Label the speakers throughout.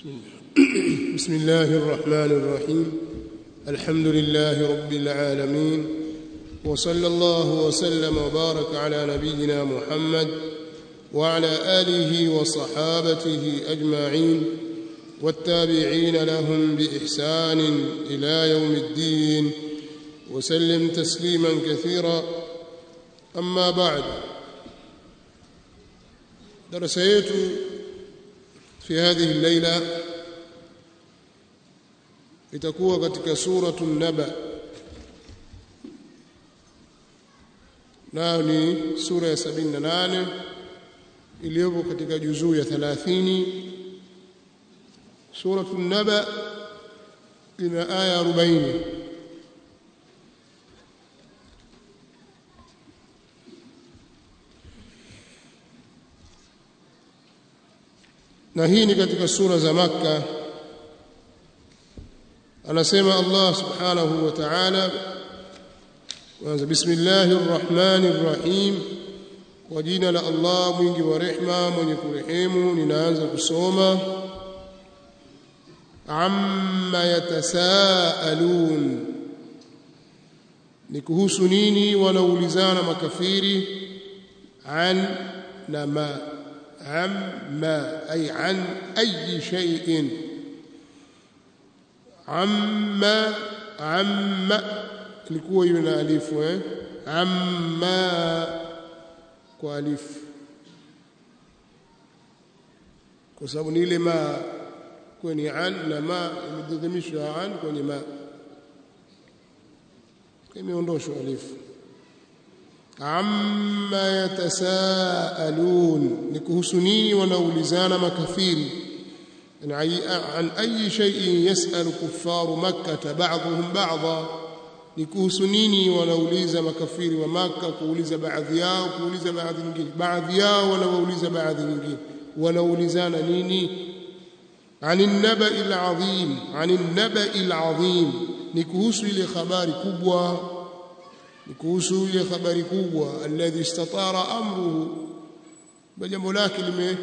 Speaker 1: بسم الله بسم الله الرحمن الرحيم الحمد لله رب العالمين وصلى الله وسلم وبارك على نبينا محمد وعلى اله وصحابته اجمعين والتابعين لهم باحسان الى يوم الدين وسلم تسليما كثيرا اما بعد درس yetu في هذه الليله itakuwa katika suratu naba nayo ni sura ya 78 iliyopo katika juzuu ya 30 suratu naba ina aya 40 na hii ni katika sura za makka anasema Allah subhanahu wa ta'ala kwanza bismillahir rahmanir rahim kwa jina la Allah mwingi wa rehma mwenye kurehemu ninaanza kusoma amma yatasaalun ni kuhusu nini wanaulizana makafiri an na ma amma ay an ayi shay'in amma amma ilikuwa hiyo na alifu eh amma kwa alifu kwa sababu ni ile ma kwenye an na ma imedhimishwa an kwenye ma imeondoshwa alifu amma yatasaalun ni kuhusu nini wanaulizana makafiri عن أي شيء يسأل كفار مكة بعضهم بعضا نكوhusu nini wanauliza makafiri wa maka kuuliza baadhi yao kuuliza baadhi nyingine baadhi yao wanauliza baadhi nyingine wanaulizana nini عن النبأ العظيم عن النبأ العظيم ni kuhusu ile habari kubwa ni kuhusu ile habari kubwa alladhi istatara amruhu jambo lake lime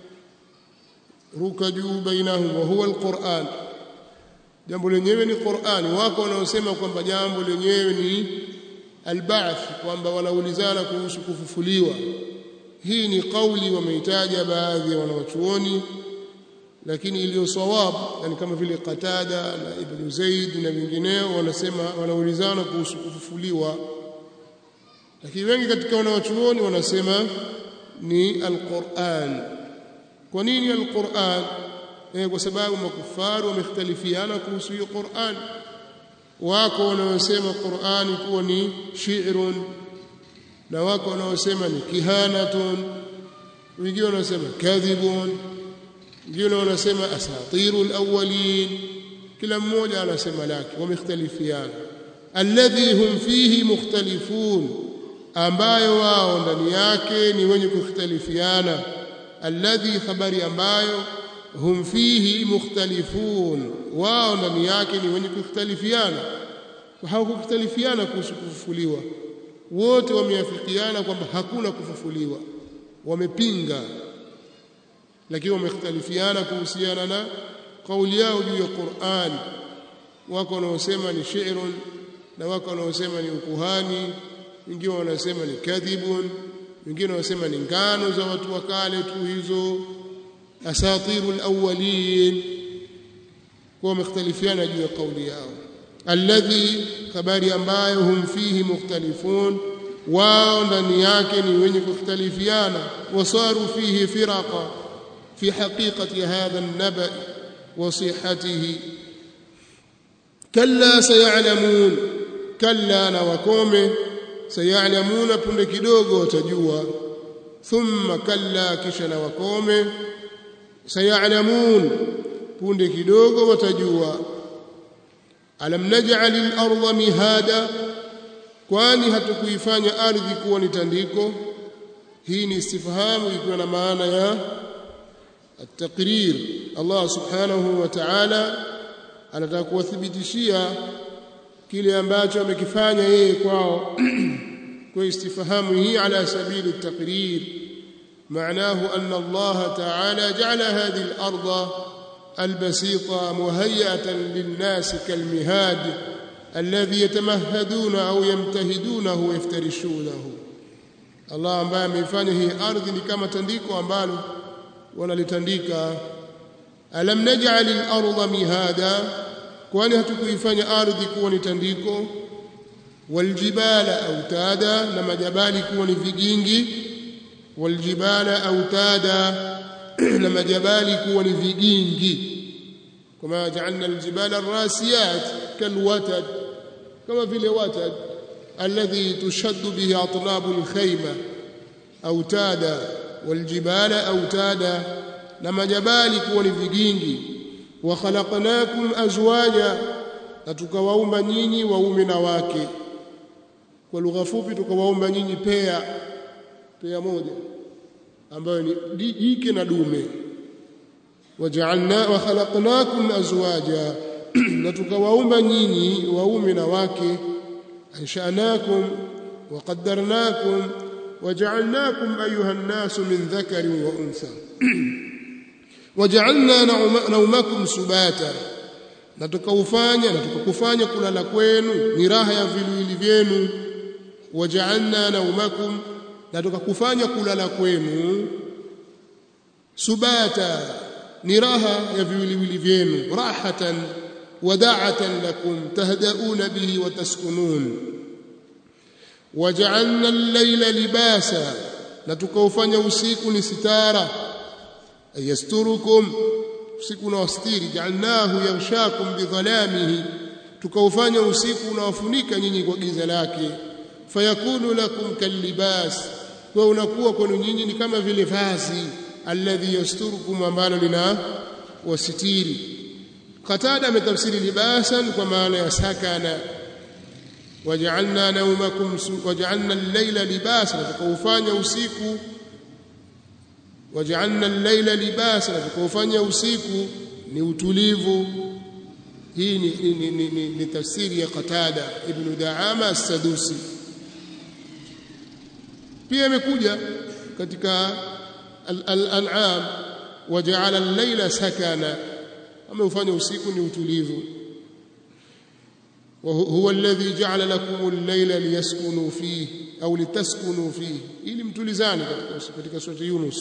Speaker 1: ruka juu bainahum wa huwa alquran jambo lenyewe ni qurani wako wanaosema kwamba jambo lenyewe ni alba'th kwamba wanaulizana kuhusu kufufuliwa hii ni kauli wameitaja baadhi ya wanawachuoni lakini iliyo sawab yani kama vile Qatada na Ibn Zaid na wengineo wanasema wanaulizana kuhusu kufufuliwa lakini wengi katika wanawachuoni wanasema ni alquran kwa nini alquran eh kwa sababu makufaru wamekhtalifiana kuhusu hiyo Qur'an wako wanaosema Qur'ani kuwa ni shi'run na wako wanaosema ni kihanatun wengine wanasema kadhibun wengine wanasema asatirul awwalin kila mmoja anasema lake wamekhtalifiana alladhi hum fihi mukhtalifun ambayo wao ndani yake ni wenye kukhtalifiana alladhi khabari ambayo hum fihi mukhtalifun wao ndani yake ni wenye kukhtalifiana hawakukhtalifiana kuhusu kufufuliwa wote wameafikiana kwamba hakuna kufufuliwa wamepinga lakini wamekhtalifiana kuhusiana na kauli yao juu ya Qur'an wako wanaosema ni shi'run na wako wanaosema ni ukuhani wengine wanasema ni kadhibun wengine wanasema ni ngano za watu wa kale tu hizo asatirul awwalin kwa wamekhtalifiana juu ya kauli yao alladhi habari ambayo hum fihi mukhtalifun wao ndani yake ni wenye kukhtalifiana wasaru fihi firaqa fi haqiqati hadha an-naba wa sihhatihi kalla sayalamun kalla na wakome sayalamuna punde kidogo watajua thumma kalla kisha na wakome sayalamun punde kidogo watajua alam naj'al al-ardha mihada kwani hatukuifanya ardhi kuwa ni tandiko hii ni istifhamu ikiwa na maana ya at-taqrir Allah subhanahu wa ta'ala anataka kuwathibitishia kile ambacho amekifanya yeye kwao kwa istifhamu hii ala sabili at-taqrir معناه أن الله تعالى جعل هذه الأرض البسيطة مهيئة للناس كالمهاد الذي يتمهدون أو يمتهدونه ويفترشونه Allah ambaye ameifanya hii ardhi ni kama tandiko ambalo wanalitandika alam naj'al al-ardha mihada kwani hatukuifanya ardhi kuwa ni tandiko waljibala autada na majabali kuwa ni vigingi waljibala autada na majabali kuwa ni vigingi kama ja'alna aljibala arrasiyat kalwatad kama vile watad alladhi tushaddu bihi atnabu alkhayma autada waljibala autada na majabali kuwa ni vigingi wa khalaqnakum azwaja na tukawaumba nyinyi waume na wake kwa lugha fupi tukawaumba nyinyi pea pea moja ambayo ni jike na dume waja'alna wa khalaqnakum azwaja na tukawaumba nyinyi waume na wake ansha'nakum wa qaddarnakum waja'alnakum ayuha an-nasu min dhakarin wa untha waja'alna naumakum subata na tukaufanya na tukakufanya kulala kwenu ni raha ya viwili vyenu waja'alna naumakum na tukakufanya kulala kwenu subata ni raha ya viwiliwili vyenu rahatan wada'atan lakum tahdauna bihi wa taskunun waja'alna al-layla libasa na tukaufanya usiku ni sitara ayasturukum usiku unawastiri ja'alnahu yaghshakum bidhalamihi tukaufanya usiku unawafunika nyinyi kwa giza lake fayakunu lakum kalibas kwa unakuwa kwenu nyinyi ni kama vile vazi alladhi yasturukum ambalo lina wasitiri qatada ametafsiri libasan kwa maana ya sakana waja'alna nawmakum waja'alna al-layla libasan tukaufanya usiku waja'alna al-layla libasan tukaufanya usiku ni utulivu hii ni, ni, ni, ni, ni, ni tafsiri ya Qatada ibn Daama as-Sadusi pia imekuja katika al-an'am waja'ala al-layla sakana ameufanya usiku ni utulivu وهو الذي جعل لكم الليل ليسكنوا فيه au litaskunu fihi ili mtulizane katika katika sura Yunus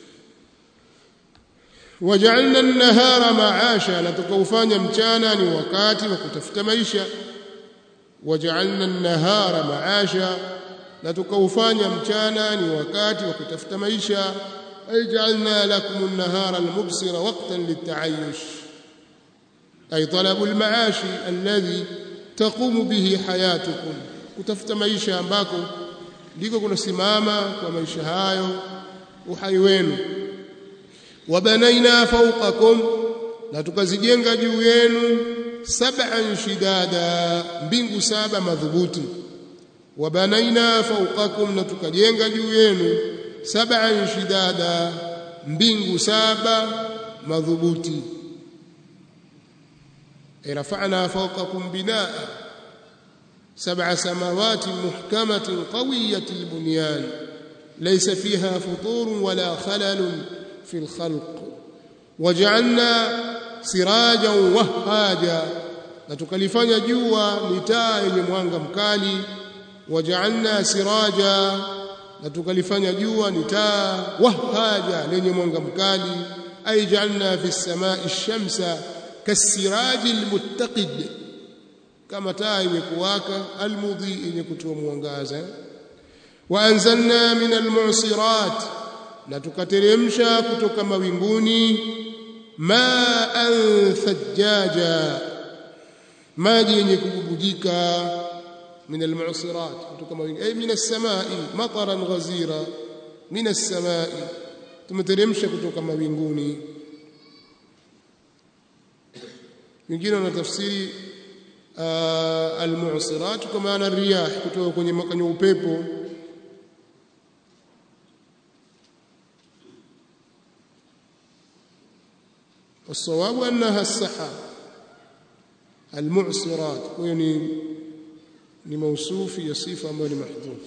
Speaker 1: waja'alna an-nahara ma'asha na tukaufanya mchana ni wakati wa kutafuta maisha waja'alna an-nahara ma'asha na tukaufanya mchana ni wakati wa kutafuta maisha ay ja'alna lakum an-nahara al-mubsira waqtan lit-ta'ayyush ay talabu al-ma'ashi alladhi taqumu bihi hayatukum kutafuta maisha ambako ndiko kunasimama kwa maisha hayo uhai wenu wabanaina fawqakum na tukazijenga juu yenu sab'an shidada mbingu saba madhubuti wabanaina fawqakum na tukajenga juu yenu sab'an shidada mbingu saba madhubuti rafa'na fawqakum binaa سبع سماوات محكمة قوية البنيان ليس فيها فطور ولا خلل في الخلق وجعلنا سراجا وهاجا نتكلفanya jua ni taa yenye mwanga mkali waja'alna siraja na tukalifanya jua ni taa wahaja lenye mwanga mkali ay ja'alna fi samai ash-shamsa kasiraji al-muttaqid kama taa imekuwaka almudhi yenye kutoa mwangaza wa anzalna min almu'sirat na tukateremsha kutoka mawinguni ma'an thajjaja maji yenye kububujika min almu'sirat kutoka mawinguni ay min as-sama'i mataran ghazira min as-sama'i tumeteremsha kutoka mawinguni wengine wanatafsiri almu'sirat kwa maana riyah kutoka kwenye kwenye upepo والصواب انها السحاب المعصرات يعني ni mausufi ya sifa ambayo ni mahdhuf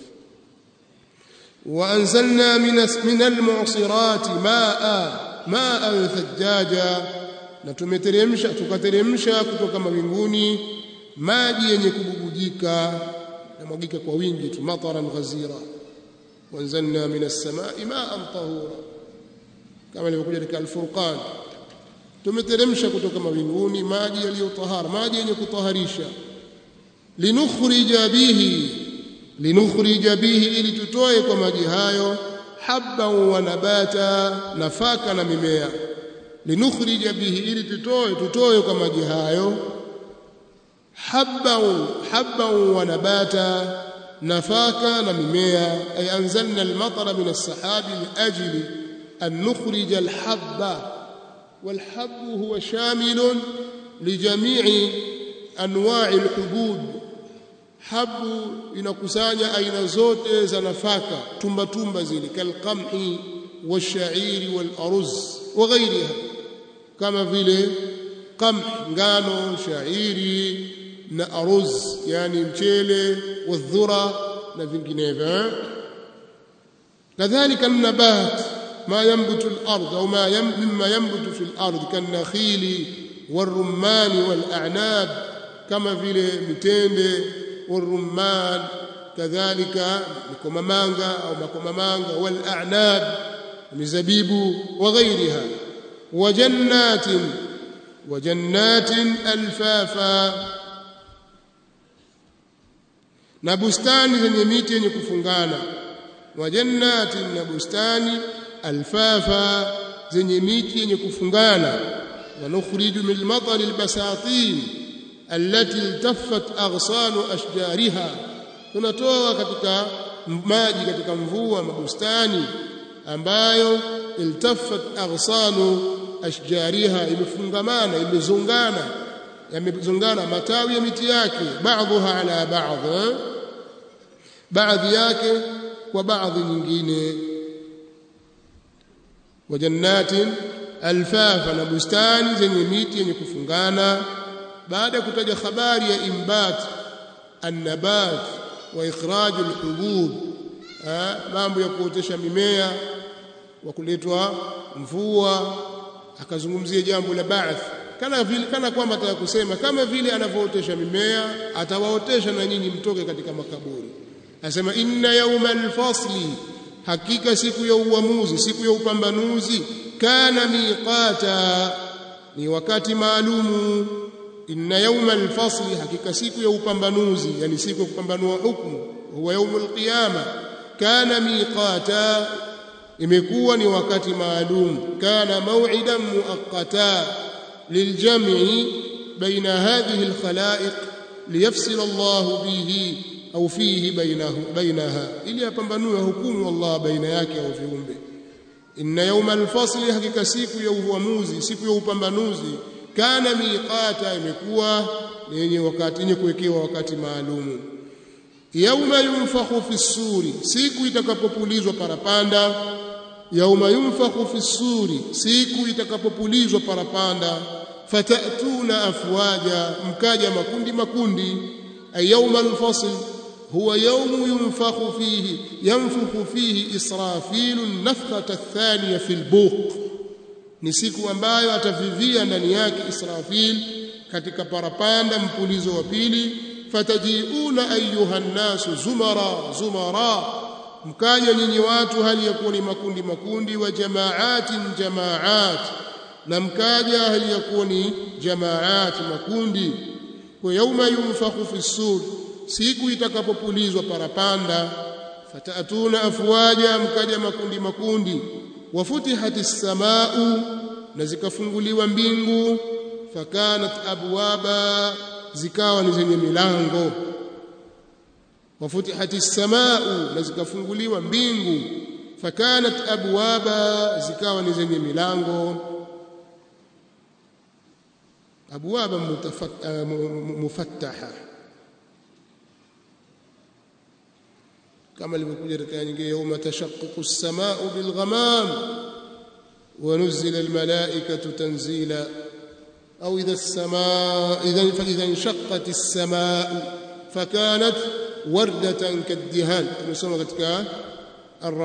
Speaker 1: وانزلنا من من المعصرات ماء ماء ثجاجا na tumeteremsha tukateremsha kutoka mawinguni maji yenye kububujika yamwagika kwa wingi tu mataran ghazira wanzalna minas samai ma'an tahura kama ilivyokuja katika al-Furqan tumeteremsha kutoka mawinguni maji yaliyotahara maji yenye kutaharisha linukhrija bihi linukhrija bihi ili tutoe kwa maji hayo habban wa nabata nafaka na mimea linukhrija bihi ili tutoe tutoe kwa maji hayo habban habban wa nabata nafaka na mimea ay anzalna al-matara min as-sahabi li ajli an nukhrija al-habba wal-habbu huwa shamilun li jami'i anwa'i al-hubub habu inakusanya aina zote za nafaka tumba tumba zile kalqamhi washairi walaruz wa ghairiha kama vile qamh ngano shairi na aruz yani mchele wadhura na vinginevyo kadhalika nabat ما ينبت الأرض أو ما يم مما ينبت في الأرض كالنخيل والرمان والأعناب كما في متende والرمان كذلك مكممانغا أو مكممانغا والأعناب مزبيب وغيرها وجنات وجنات ألفافا na bustani zenye miti yenye kufungana wa jannati na bustani alfafa zenye miti yenye kufungana wa nukhriju min al-matari al-basatin allati iltaffat aghsanu ashjariha tunatoa katika maji katika mvua mabustani ambayo iltaffat aghsanu ashjariha imefungamana imezungana yamezungana matawi ya miti yake baadhiha ala baadhi baadhi yake kwa baadhi nyingine wa jannatin alfafa na bustani zenye miti yenye kufungana baada ya kutaja habari ya imbat annabat wa ikhraj alhubub mambo ya kuotesha mimea wa kuletwa mvua akazungumzia jambo la ba'th kana vile kana kwamba ataka kusema kama vile anavyootesha mimea atawaotesha na nyinyi mtoke katika makaburi anasema inna yawmal fasli hakika siku ya uamuzi siku ya upambanuzi kana miqata ni wakati maalumu inna yawmal fasli hakika siku ya upambanuzi yani siku ya kupambanua hukumu huwa yaumul qiyama kana miqata imekuwa ni wakati maalum kana maw'idan muaqqata liljam'i baina hadhihi alkhalaiq liyafsila Allah bihi au fihi bainahu bainaha ili apambanue hukumu Allah baina yake au viumbe inna yawma alfasli hakika siku ya uamuzi siku ya upambanuzi kana miqata imekuwa yenye wakati yenye kuwekewa wakati maalumu yauma yunfakhu fi suri siku itakapopulizwa parapanda yauma yunfakhu fi suri siku itakapopulizwa parapanda fatatuna afwaja mkaja makundi makundi ay yauma alfasl huwa yawmu yunfakhu fihi yanfukhu fihi israfilu nafkhata athaniya fi albuq ni siku ambayo atavivia ndani yake Israfil katika parapanda mpulizo wa pili fatajiuna ayuha nnasu zumara zumara mkaja nyinyi watu hali ya kuwa ni makundi makundi wa jamaatin jamaat na mkaja hali ya kuwa ni jamaat makundi kwa yauma yunfakhu fi sur siku itakapopulizwa parapanda fatatuna afwaja mkaja makundi makundi wafutihati ssamau na zikafunguliwa mbingu fakanat abwaba zikawa ni zenye milango wafutihati ssamau na zikafunguliwa mbingu fakanat abwaba zikawa ni zenye milango abwaba mufattaha كما ilivyokuja katika nyingine yawma tashaqqaqu as-samaa'u bil ghamam wa nuzila al malaa'ikatu tanzila aw idha as-samaa'u idhan fa idha inshaqqat as-samaa'u fakanat wardatan kaddihan tumesoma katika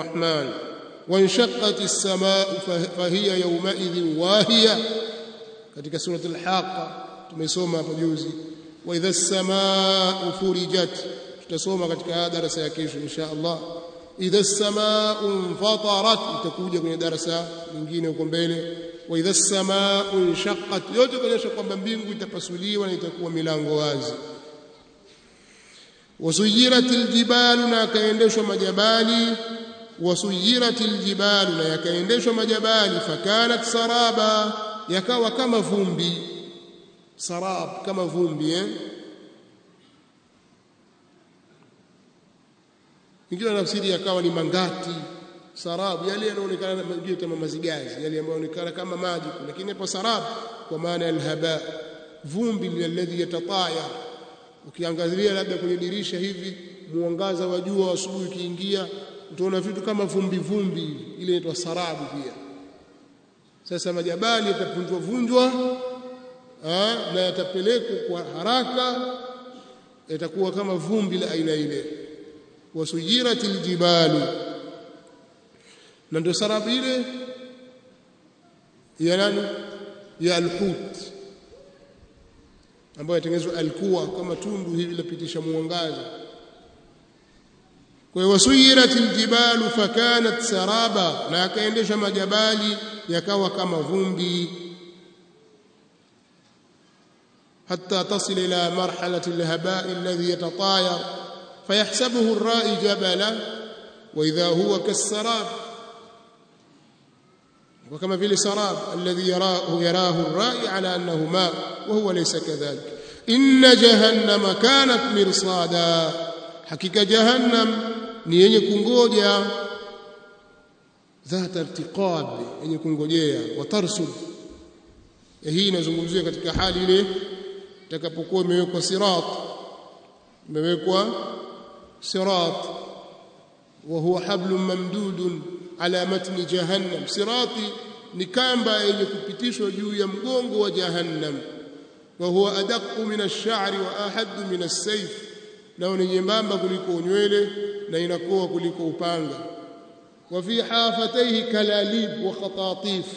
Speaker 1: ar-rahman wa inshaqqat as-samaa'u fa hiya yawma idhin wahiya katika surati al-haqa tumesoma hapo juzi wa idha as-samaa'u furijat tutasoma katika darasa ya kesho insha Allah idha as-samaa'u infatarat itakuja kwenye darasa lingine huko mbele wa idha as-samaa'u inshaqqat yote kuonyesha kwamba mbingu itapasuliwa na itakuwa milango wazi wasuyiratil jibalu na akaendeshwa majabali wasuyiratil jibalu na yakaendeshwa majabali fakanat saraba yakawa kama vumbi sarab kama vumbi eh ingine nafsiri yakawa ni mangati sarabu yale yanaonekana majio kama mazigazi yale ambayo yanaonekana kama maji lakini hapo sarabu kwa maana alhaba vumbi alladhi yatataya ukiangazia labda kwenye dirisha hivi mwangaza wa jua asubuhi ukiingia utaona vitu kama vumbi vumbi ile inaitwa sarabu pia sasa majabali yatapunjwa vunjwa na yatapelekwa kwa haraka yatakuwa kama vumbi la aina ile wasujiratil jibalu na ndio sarabu ile ya nani ya alhut ambayo yatengenezwa alkuwa kama tundu hivi lapitisha mwangaza kwa hiyo wasuyiratil jibalu fakanat saraba na akaendesha majabali yakawa kama vumbi حتى تصل إلى مرحلة الهباء الذي يتطاير فيحسبه الرائي جبلا وإذا هو كالسراب وكما في السراب الذي يراه, يراه الرائي على أنه ماء وهو ليس كذلك إن جهنم كانت مرصادا حقيقة جهنم نيني كنغوجيا ذات ارتقاب yenye kungojea watarsud hii inazungumzia katika hali ile itakapokuwa imewekwa sirat imewekwa sirat wa huwa hablum mamdudun ala matni jahannam sirati ni kamba yenye kupitishwa juu ya mgongo wa jahannam wa huwa adaqu min ash-sha'ri wa ahaddu min as-sayf nao ni nyembamba kuliko nywele na inakoa kuliko upanga wa fi hafataihi kalalib wa khatatif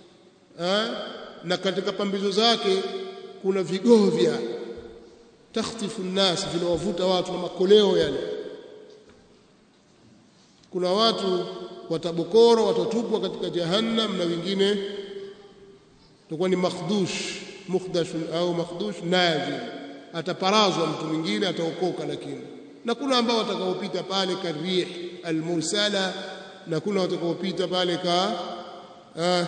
Speaker 1: na katika pambizo zake kuna vigovya takhtifu nnas vinawavuta watu na makoleo yale kuna watu watabokoro watatupwa katika jahannam na wengine tutakuwa ni makhdush mukhdash au makhdush naji ataparazwa mtu mwingine ataokoka lakini na kuna ambao watakaopita pale karih almursala na kuna watakaopita pale ka ah,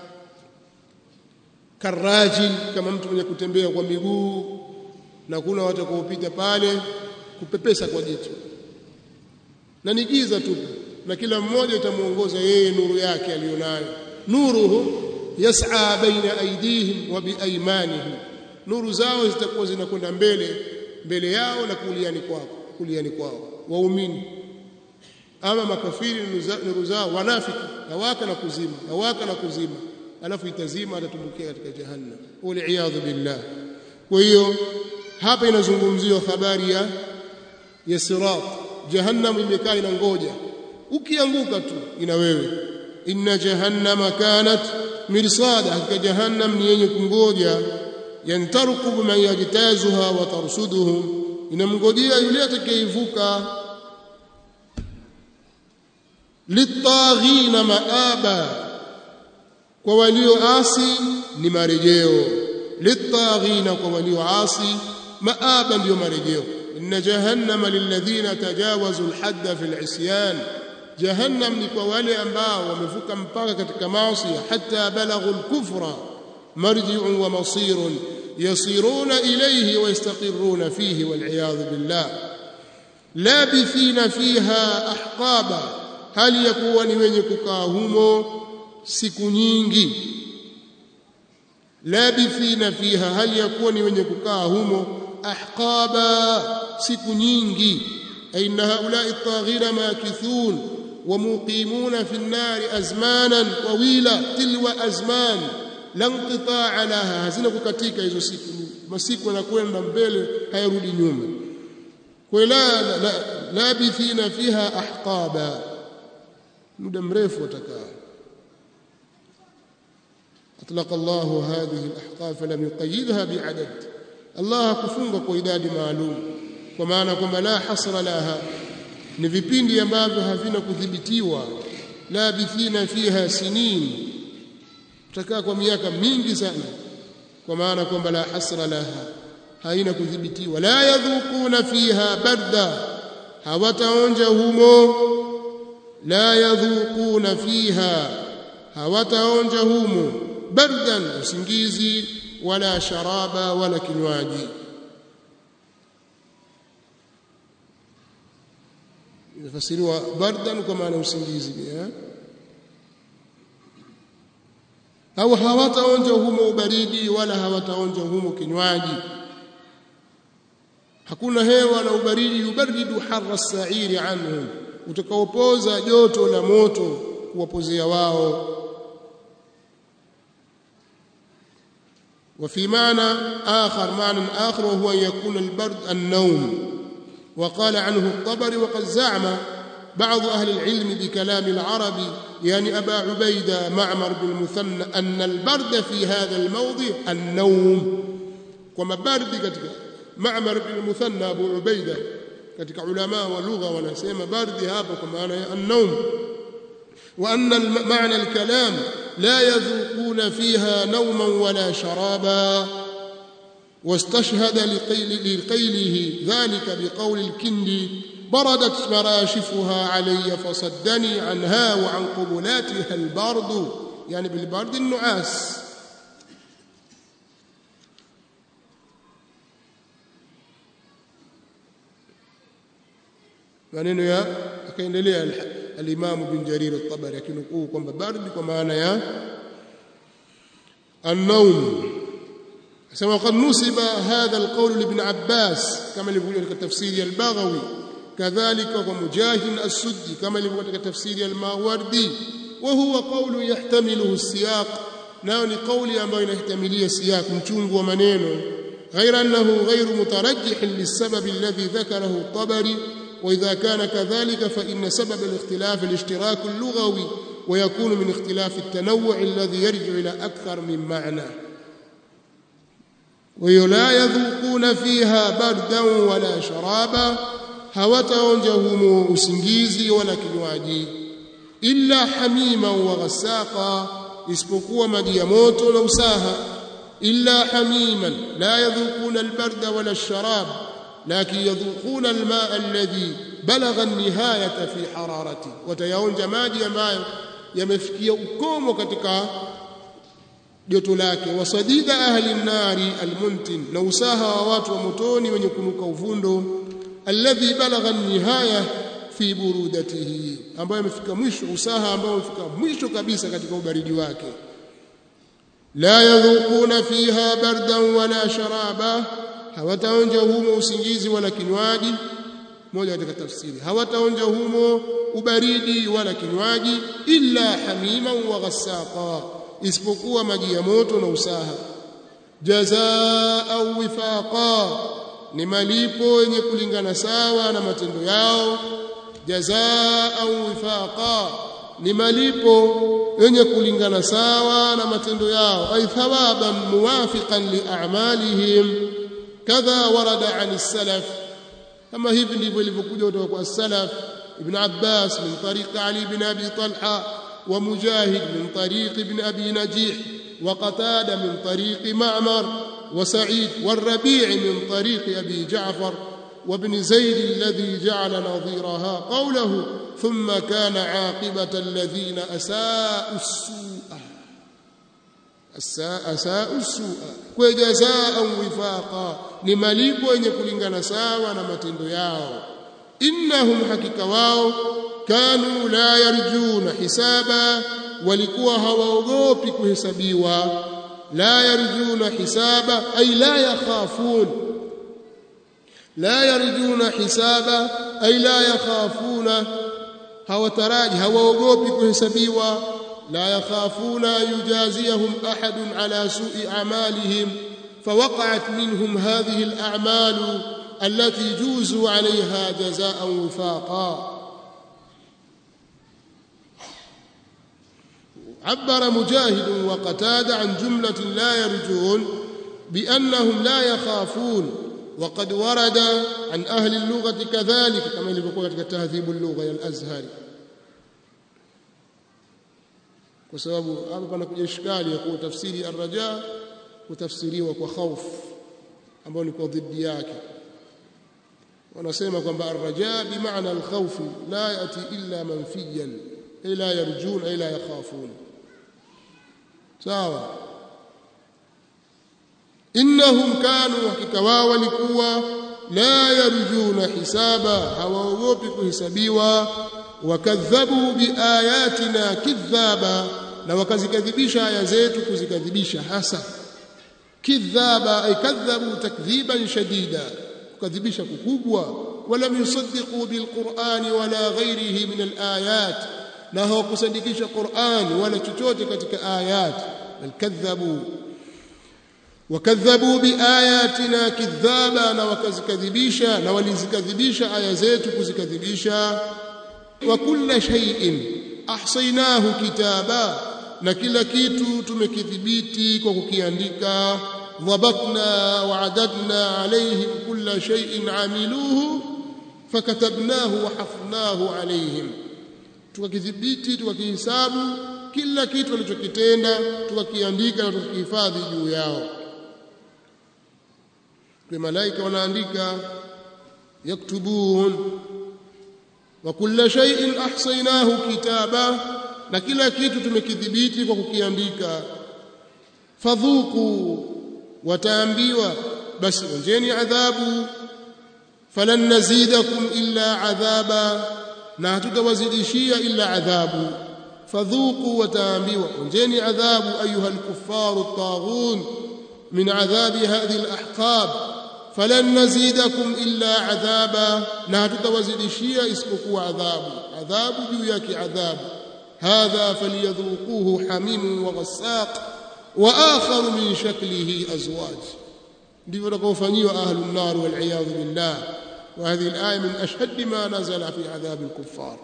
Speaker 1: karajil kama mtu mwenye kutembea kwa miguu na kuna watakaopita pale kupepesa kwa jicho na ni giza tu na kila mmoja itamuongoza yeye nuru yake aliyonayo nuruhu yas'a baina aydihim wa biaymanihim nuru zao zitakuwa zinakwenda mbele mbele yao na kuliani kwao kuliani kwao waumini ama makafiri nuru zao wanafiki hawaka na kuzima hawaka na kuzima alafu itazima atatumbukia katika jahannam wal billah kwa hiyo hapa inazungumziwa habari ya ya sirat jahannam imekaa inangoja ukianguka tu ina wewe inna jahannama kanat mirsada hakika jahannam ni yenye kungoja yantarqub man yajtazuha wa tarsuduhum inamngojea yule atakayeivuka litaghina maaba kwa walioasi ni marejeo litaghina kwa walioasi maaba ndio marejeo inna jahannama lilladhina tajawazu alhadda fi alisyan jahannam ni kwa wale ambao wamevuka mpaka katika maasi hatta balaghu alkufra marji'un wa masirun yasiruna ilayhi wa yastaqirruna fihi wal billah labithina fiha ahqaba hali ya kuwa ni wenye kukaa humo siku nyingi labithina fiha hali ya kuwa ni wenye kukaa humo ahqaba siku nyingi aina haulai taghira makithun ومقيمون في النار أزمانا طويلة تلو أزمان لا انقطاع لها hazina kukatika hizo siku masiku yanakwenda mbele hayarudi nyuma wala labithina fiha ahqaba muda mrefu watakaa أطلق الله هذه الأحقاب فلم يقيدها بعدد الله kufunga kwa idadi maalum kwa maana kwamba la hasra laha ni vipindi ambavyo havina kudhibitiwa la bithina fiha sinin tutakaa kwa miaka mingi sana kwa maana kwamba la hasra laha haina kudhibitiwa la yadhuquna fiha barda hawataonja humo la yadhuquna fiha hawataonja humo bardan usingizi wala sharaba wala kinywaji inafasiriwa bardan kwa maana usingizi pia au hawataonja humo ubaridi wala hawataonja humo kinywaji hakuna hewa na ubaridi yubaridu harra sairi anhum utakaopoza joto la moto kuwapozea wao وفي معنى آخر معنى آخر وهو أن يكون البرد النوم وقال عنه الطبري وقد زعم بعض أهل العلم بكلام العرب يعني أبا عبيدة معمر بن المثنى أن البرد في هذا الموضع النوم وما برد كتك معمر بن المثنى أبو عبيدة كتك علماء ولغة ونسيما برد هذا كما النوم وأن معنى الكلام لا يذوقون فيها نوما ولا شرابا واستشهد لقيل لقيله ذلك بقول الكندي بردت مراشفها علي فصدني عنها وعن قبلاتها البرد يعني بالبرد النعاس maneno ya akaendelea al-Imam bin Jarir al-Tabari akinukuu kwamba bardi kwa maana ya an-nawm asema qad nusiba hadha al-qawl li ibn Abbas kama ilivyokuja katika tafsiri al-Baghawi kadhalika kwa Mujahid as-Suddi kama ilivyokuja katika tafsiri al-Mawardi wa huwa qawlu yahtamiluhu as-siyaq nao ni kauli ambayo inahtamilia siyaq mchungu wa maneno غير أنه غير مترجح للسبب الذي ذكره الطبري وإذا كان كذلك فإن سبب الاختلاف الاشتراك اللغوي ويكون من اختلاف التنوع الذي يرجع إلى أكثر من معنى ولا يذوقون فيها بردا ولا شرابا hawataonja usingizi wala kinywaji illa hamima wa ghasaqa isipokuwa maji ya moto na usaha illa hamiman la yadhuquna albarda wala alsharab لكن يذوقون الماء الذي بلغ النهاية في حرارته وتيونج maji ambayo yamefikia ukomo katika joto lake wasadida ahli nari almuntin na usaha wa watu wa motoni wenye kunuka uvundo alladhi balagha nihaya fi burudatihi ambayo amefika mwisho usaha ambao umefika mwisho kabisa katika ubaridi wake la yadhuquna fiha bardan wala sharaba hawataonja humo usingizi wala kinywaji moja katika tafsiri hawataonja humo ubaridi wala kinywaji illa hamima wa ghassaqa isipokuwa maji ya moto na usaha jazaa wifaqa ni malipo yenye kulingana sawa na matendo yao jazaa wifaqa ni malipo yenye kulingana sawa na matendo yao ay thawaban muwafiqan li a'malihim كذا ورد عن السلف كما hivi ndivyo ilivyokuja kutoka kwa salaf ibn Abbas min tariq Ali ibn Abi Talha wa Mujahid min tariq ibn Abi Najih wa Qatada min tariq Ma'mar wa Sa'id wa Rabi' min tariq Abi Ja'far وابن زيد الذي جعل نظيرها قوله ثم كان عاقبة الذين أساءوا السوء asau sua kwa jazaa wifaqa ni malipo yenye kulingana sawa na matendo yao innahum hakika wao kanu la yarjuna hisaba walikuwa hawaogopi kuhesabiwa la yarjuna hisaba ay la yakhafun la yarjuna hisaba ay la yakhafuna hawataraji hawaogopi kuhesabiwa لا يخافون أن يجازيهم أحد على سوء أعمالهم فوقعت منهم هذه الأعمال التي جوزوا عليها جزاء وفاقا عبر مجاهد وقتادة عن جملة لا يرجون بأنهم لا يخافون وقد ورد عن أهل اللغة كذلك كما يقول تهذيب اللغة الأزهري kwa sababu hapa panakuja ishkali ya kuwa tafsiri arraja kutafsiriwa kwa khauf ambayo ni kwa dhidi yake wanasema kwamba arraja bimaana alkhawf la yati illa manfiyan ay la yarjun ay la yakhafun sawa innahum kanu hakika wao walikuwa la yarjuna hisaba hawaogopi kuhesabiwa wakadhabu biayatina kidhaba na wakazikadhibisha aya zetu kuzikadhibisha hasa kidhaba ay kadhabu takdhiban shadida kukadhibisha kukubwa wala yusaddiqu bilqur'ani wala ghairihi min alayat na hawakusadikisha Qur'an wala chochote katika ayat bal kadhabu wakadhabu biayatina kidhaba na wakazikadhibisha na walizikadhibisha aya zetu kuzikadhibisha wa kulla shay'in ahsaynahu kitaba na kila kitu tumekidhibiti kwa kukiandika dhabatna wa adadna alayhim kulla shay'in amiluhu fakatabnahu wa hafnahu alayhim tukakidhibiti tukakihisabu kila kitu walichokitenda tukakiandika na tukihifadhi juu yao kwa malaika wanaandika yaktubun wa kulla shay'in ahsaynahu kitaba na kila kitu tumekidhibiti kwa kukiandika fadhuku wataambiwa basi onjeni adhabu falan nazidakum illa adhaba na hatutawazidishia illa adhabu fadhuku wataambiwa onjeni adhabu ayuha alkuffaru at-taghun min adhabi hadhihi alahqab falan nazidakum illa adhaba na hatutawazidishia isipokuwa adhabu adhabu juu yake adhabu hadha falyadhuquhu hamim wa ghassaq wa akhar min shaklihi azwaj ndivyo watakaofanyiwa ahlun nar wal iyad billah wa hadhihi al-aya min ashhadd ma nazala fi adhab al-kuffar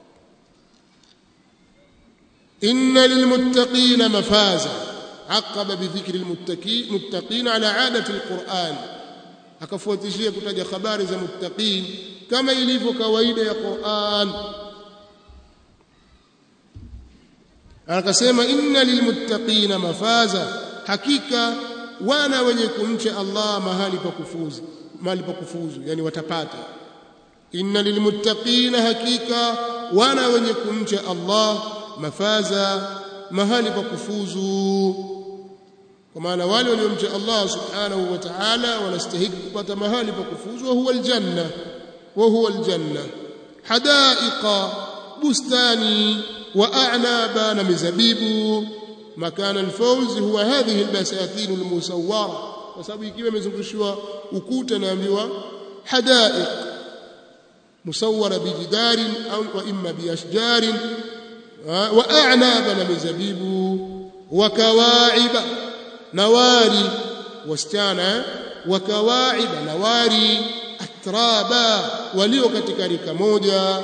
Speaker 1: inna lilmuttaqina mafaza عقب بذكر المتقين على عادة القرآن akafuatishia kutaja habari za muttaqin kama ilivyo kawaida ya Qur'an akasema inna lilmuttaqina mafaza hakika wana wenye kumcha Allah mahali pa kufuzu mahali pa kufuzu yani watapata inna lilmuttaqina hakika wana wenye kumcha Allah mafaza mahali pa kufuzu kwa maana wale waliomcha Allah subhanahu wa ta'ala wanastahili kupata mahali pa kufuzu huwa aljanna wa huwa aljanna hadaiqa bustani wa a'naba na mizabibu makana alfawz huwa hadhihi albasatin almusawwara kwa sababu ikiwa imezungushiwa ukuta naambiwa hadaiq musawwara bijidarin au wa imma biashjarin wa a'naba na mizabibu wa kawaiba nawari wasichana wakawaiba nawari atraba walio katika rika moja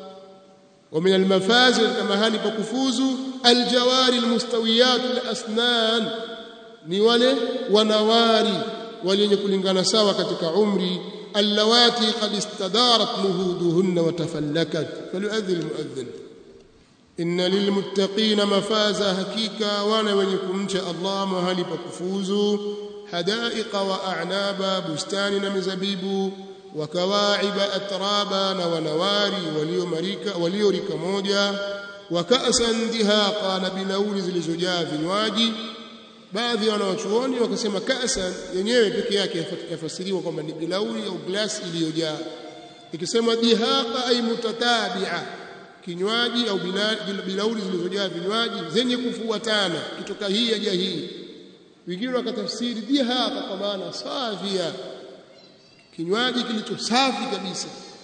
Speaker 1: ومن المفازل كما هاني بكفوزو الجوار المستويات الاسنان ni wale wanawari wenye kulingana sawa katika umri allawati qad istadarat nuhuduhunna wa tafallakat falyu'adhdhi almu'adhdhin inna lilmuttaqina mafaza hakika wana wenye kumcha Allah mahali pa kufuzu hadaiqa wa a'naba bustani na mizabibu wa kawaiba atraba na wanawari waliomarika waliorika moja wa ka'san dihaqa na bilauli zilizojaa vinywaji baadhi ya wanawachuoni wakasema ka'san yenyewe peke yake yafasiriwa kwamba ni bilauli au glasi iliyojaa ikisema dihaqa ay mutatabi'a kinywaji au bilauli zilizojaa vinywaji zenye kufuatana kitoka hii aja hii wengine wakatafsiri dihaqa kwa maana safia kinywaji kilicho safi kabisa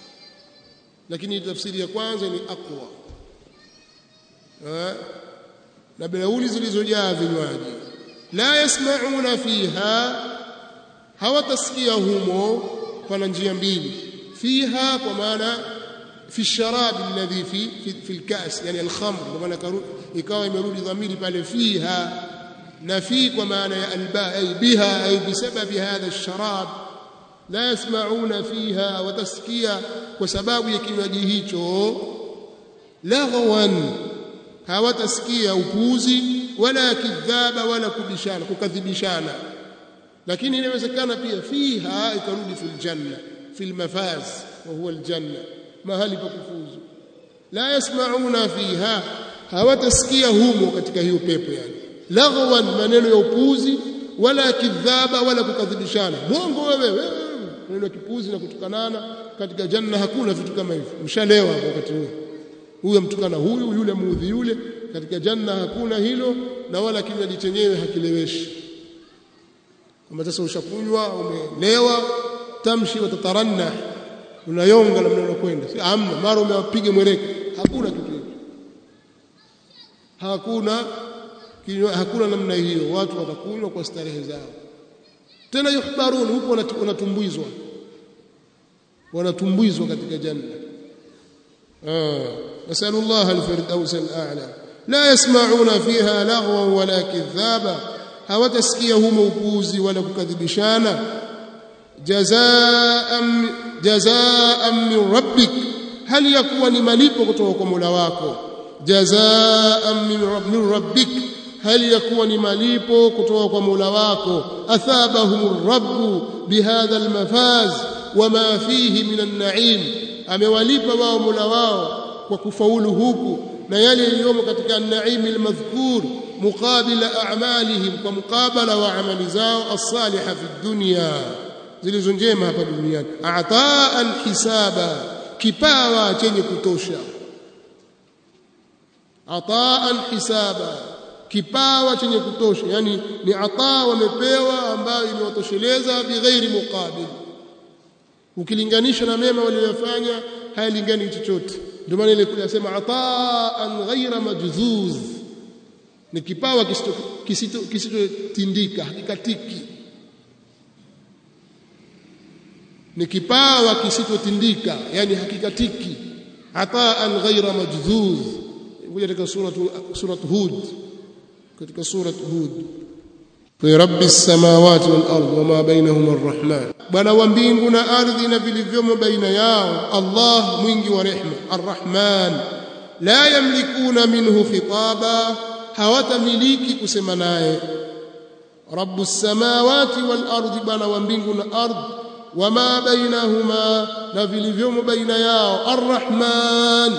Speaker 1: lakini tafsiri ya kwanza ni aqwa na bilauli zilizojaa vinywaji la yasma'una fiha hawatasikia humo pana njia mbili fiha kwa maana fi sharab alladhi fi fi, fi alkas yani alkhamr kwa maana ikawa imerudi dhamiri pale fiha na fi kwa maana ya alba ay biha ay bisababi hadha alsharab la yasma'una fiha watasikia kwa sababu ya kinywaji hicho laghwan hawatasikia upuuzi wala kidhaba wala kubishana kukadhibishana lakini inawezekana pia fiha ikarudi fil janna fil mafaz wa huwa aljanna mahali pa kufuzu la yasma'una fiha hawatasikia humo katika hiyo pepo yani laghwan maneno ya upuuzi wala kidhaba wala kukadhibishana mwongo wewe wewe maneno ya kipuuzi na kutukanana katika janna hakuna vitu kama hivyo mshalewa wakati huo huyo mtukana huyu yule muudhi yule katika janna hakuna hilo na wala kinywaji chenyewe hakileweshi kama sasa ushakunywa umelewa tamshi watataranna unayonga namna unakwenda si amna mara umewapiga mwereke hakuna kitu hicho hakuna kinywa hakuna namna hiyo watu watakunywa kwa starehe zao tena yuhbarun huko wanatumbizwa wanatumbizwa katika janna ah nasallallahu alfirdaus al'a la yasma'una fiha laghwan wala kidhaba hawatasikia humo upuzi wala kukadhibishana jazaa'an jazaa'an min rabbik hali yakuwa ni malipo kutoka kwa Mola wako jazaa'an min rabbik hali yakuwa ni malipo kutoka kwa Mola wako athabahum rabbu bihadha almafaz wama fihi min an-na'im amewalipa wao Mola wao kwa kufaulu huku na yale yaliyomo katika an-na'im al-madhkur muqabila a'malihim kwa mukabala wa amali zao as-salihah fi dunya zilizo njema hapa duniani ataan hisaba kipawa chenye kutosha ataan hisaba kipawa chenye kutosha yani ni ataa wamepewa ambayo imewatosheleza bighairi muqabil ukilinganisha na mema waliyofanya hayalingani chochote ndio maana ile kuyasema ataan ghaira majzuz ni kipawa kisichotindika hakikatiki ni kipawa kisichotindika yani hakikatiki ataan ghaira majzuz kuja katika suratu suratu hud katika suratu hud fi rabbis samawati wal ard wama bainahuma arrahman bwana wa mbingu na ardhi na vilivyomo baina yao allah mwingi wa rehma arrahman la yamlikuna minhu khitaba hawatamiliki kusema naye rabbus samawati wal ardi bwana wa mbingu na ardhi wama bainahuma na vilivyomo baina yao arrahman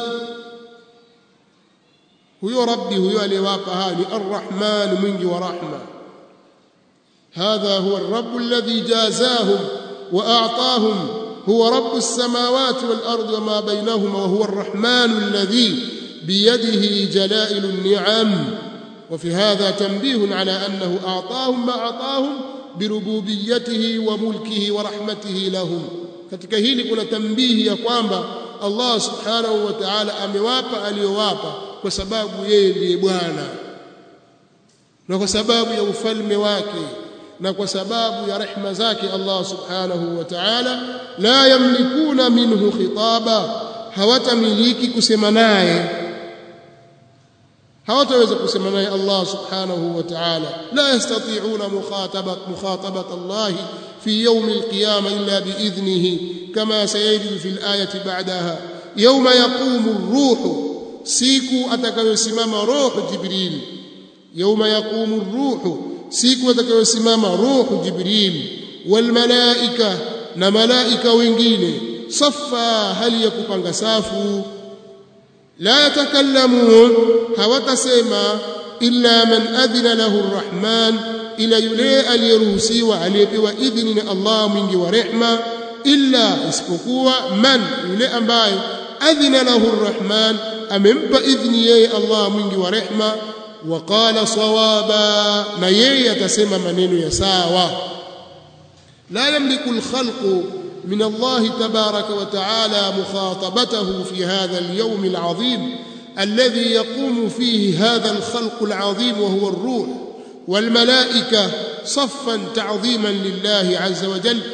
Speaker 1: huyo rabbi huyo aliyewapa haya ni arrahman mwingi wa rahma هذا هو الرب الذي جازاهم وأعطاهم هو رب السماوات والأرض وما بينهما وهو الرحمن الذي بيده جلائل النعم وفي هذا تنبيه على أنه أعطاهم ما أعطاهم بربوبيته وملكه ورحمته لهم katika hili kuna tambihi ya kwamba Allah subhanahu wa ta'ala amewapa aliyowapa kwa sababu yeye ndiye bwana na kwa sababu ya ufalme wake na kwa sababu ya rehma zake Allah subhanahu wa ta'ala la yamlikuna minhu khitaba hawatamiliki kusema naye hawataweza kusema naye Allah subhanahu wa ta'ala la yastati'una mukhatabat mukhatabat Allah fi yawm al-qiyamah illa bi'idhnihi kama sayajid fi al-ayati ba'daha yawma yaqumu ar-ruh siku atakayosimama roho jibril yawma yaqumu ar-ruh siku atakayosimama roho jibril wal malaika na malaika wengine safa hali ya kupanga safu la yatakallamun hawatasema illa man adhina lahu arrahman ila yule aliyeruhusiwa aliyepewa idhini na Allah mwingi wa rehma illa isipokuwa man yule ambaye adhina lahu arrahman amempa idhni yeye Allah mwingi wa rehma وقال صوابا na yeye atasema maneno ya sawa la yamliku alkhalqu من الله تبارك وتعالى مخاطبته في هذا اليوم العظيم الذي يقوم فيه هذا الخلق العظيم وهو الروح والملائكة صفا تعظيما لله عز وجل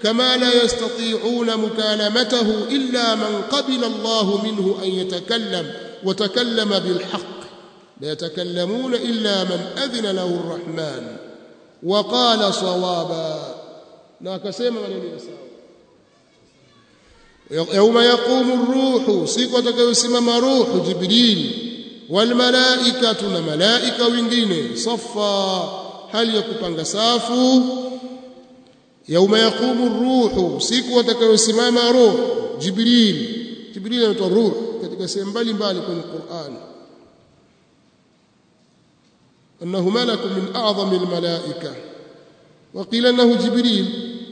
Speaker 1: كما لا يستطيعون مكالمته إلا من قبل الله منه أن يتكلم وتكلم بالحق لا يتكلمون إلا من أذن له الرحمن وقال صوابا لا كسيما من يوم يقوم الروح سيكو يسمم روح جبريل والملائكة ملائكة wengine صفا hali ya kupanga safu yauma yaqumu ruhu siku atakayosimama roho jibril jibril anaitwa ruh katika sehemu mbalimbali kwenye Qur'an annahu malakun min a'zami almalaika wa qila annahu jibril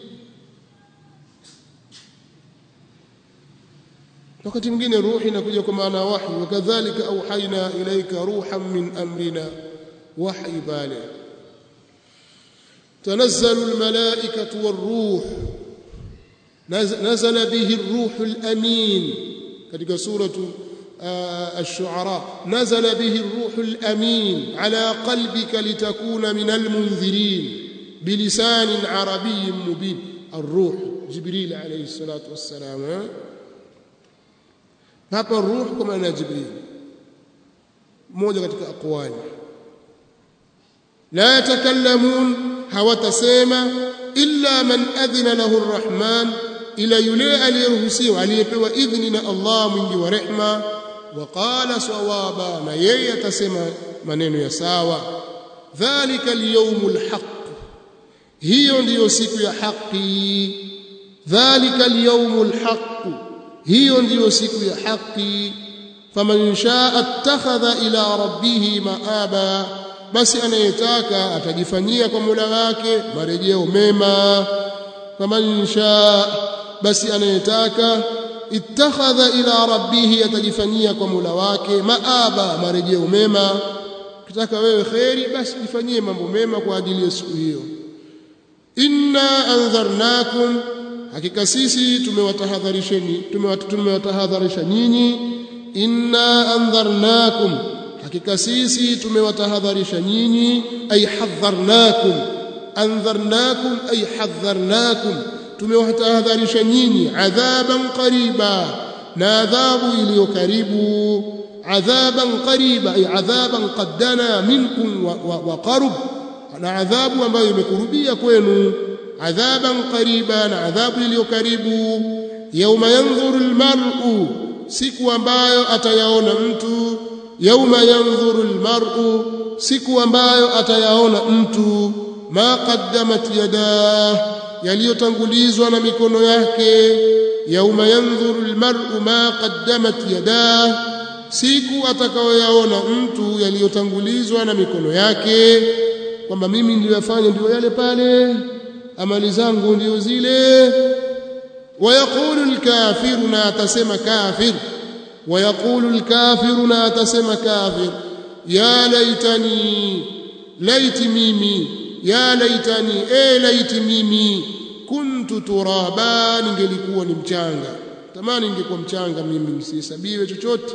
Speaker 1: wakati mwingine ruhi inakuja kwa maana wahi wakadhalika auhaina ilaika ruhan min amrina wahi bale تنزل الملائكة والروح نزل به الروح الأمين كتك سورة الشعراء نزل به الروح الأمين على قلبك لتكون من المنذرين بلسان عربي مبين الروح جبريل عليه الصلاة والسلام hapa ruh kwa maana ya jibril mmoja katika aqwali la yatakallamun hawatasema illa man adhina lahu arrahman ila yule aliyeruhusiwa aliyepewa idhni na Allah mwingi wa rehma wa qala sawaba na yeye atasema maneno ya sawa dhalika alyawmul haqq hiyo ndiyo siku ya haki dhalika alyawmul haqq hiyo ndiyo siku ya haki faman shaa attakhadha ila rabbih maaba basi anayetaka atajifanyia kwa Mola wake marejeo mema faman shaa basi anayetaka ittakhadha ila rabbih atajifanyia kwa Mola wake maaba marejeo mema kitaka wewe kheri basi jifanyie mambo mema kwa ajili ya siku hiyo inna anzarnakum hakika sisi tumewatahadharisheni tumewatahadharisha nyinyi inna andharnakum hakika sisi tumewatahadharisha nyinyi ay hadharnakum andharnakum ay hadharnakum tumewatahadharisha nyinyi adhaban qariba na adhabu iliyo karibu adhaban qariba ay adhaban qaddana minkum wa qarub na adhabu ambayo imekurubia kwenu adhaban qariba na adhabu iliyo karibu yauma yanzuru almar'u siku ambayo atayaona mtu yauma yanzuru almar'u siku ambayo atayaona mtu ma qaddamat yadah yaliyotangulizwa na mikono yake yauma yanzuru almar'u ma qaddamat yadah siku atakayoyaona mtu yaliyotangulizwa na mikono yake kwamba mimi niliyofanya ndio yale pale amali zangu ndio zile wayaqulu alkafiru na atasema kafir wayaqulu alkafiru na atasema kafir ya laitani laiti mimi ya laitani e laiti mimi kuntu turaba ningelikuwa ni mchanga tamani ningekuwa mchanga mimi nisihesabiwe chochote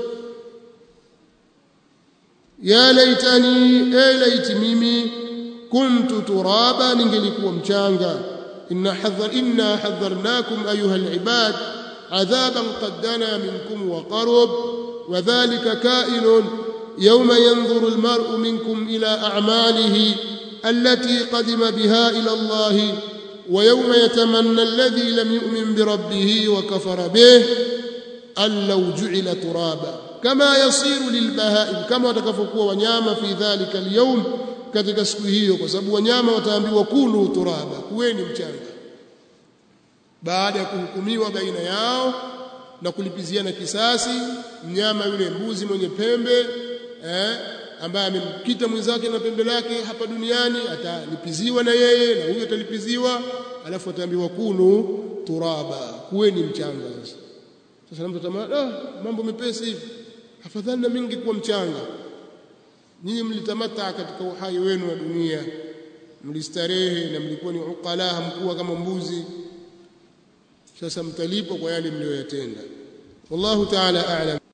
Speaker 1: ya laitani e laiti mimi kuntu turaba ningelikuwa mchanga inna hadhar inna hadharnakum ayuha alibad adhaban qaddana minkum wa qarab wadhālika kā'inun yawma yanzuru almar'u minkum ila a'malihi allati qadima biha ila Allah wa yawma yatamanna alladhi lam yu'min bi rabbih wa kafara bih an law ju'ila turaba kama yasiru lilbahaim kama watakavyokuwa wanyama fi dhalika alyawm katika siku hiyo kwa sababu wanyama wataambiwa kulu turaba kuweni mchanga baada ya kuhukumiwa baina yao na kulipiziana kisasi mnyama yule mbuzi mwenye pembe eh, ambaye amemkita mwenzake na pembe lake hapa duniani atalipiziwa na yeye na huyo atalipiziwa alafu ataambiwa kunu turaba kuweni mchanga sasa sasa mtu atamani ah mambo mepesi hivi afadhali na mingi kuwa mchanga nyinyi mlitamata katika uhai wenu wa dunia mlistarehe na mlikuwa ni uqala hamkuwa kama mbuzi sasa mtalipwa kwa yale mliyoyatenda wallahu ta'ala a'lam